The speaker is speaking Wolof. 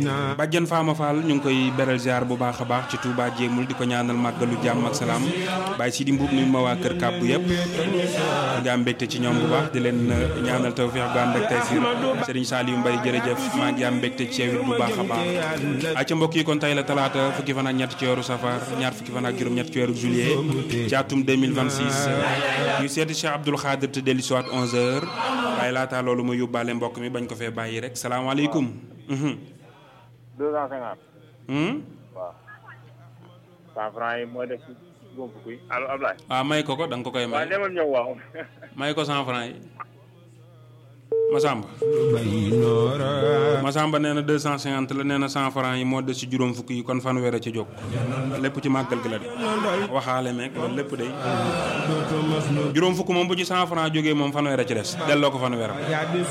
bàjjan Faama Fall ñu ngi koy beral ziar bu baax a baax ci Touba jéemul di ko ñaanal màggalu jàmm ak salaam bàyyi si di mbuub nuyu ma waa kër kàbbu yëpp di am mbégte ci ñoom bu baax di leen ñaanal tawfiix gu ànd ak taysiir Serigne Saliou Mbaye jërëjëf maa ngi am mbégte ci yow it bu baax a baax acca mbokk yi kon tey la talaata fukki fan ak ñett ci weeru safar ñaar fukki fan ak juróom ñett ci weeru juillet ci atum 2026 ñu seeti Cheikh Abdoul Khadir te dellu si waat 11h waaye laataa loolu mu yóbbaale mbokk mi bañ ko fee bàyyi rek salaamaaleykum. 250. waaw. 100 francs yi mooy def ci góob kuy allo Ablaye. waaw may ko ko da nga ko koy may. waaw demal ñëw waaw. may ko 100 francs yi. Masamba. Masamba nee na 250 la nee na 100 francs yi moo des ci juróom fukk yi kon fanweer a ci jóg. lépp ci màggal gi la de. waxaale meeg loolu lépp de. juróom fukk moom bu ci 100 francs jógee moom fanweer a ci des. delloo ko fanweer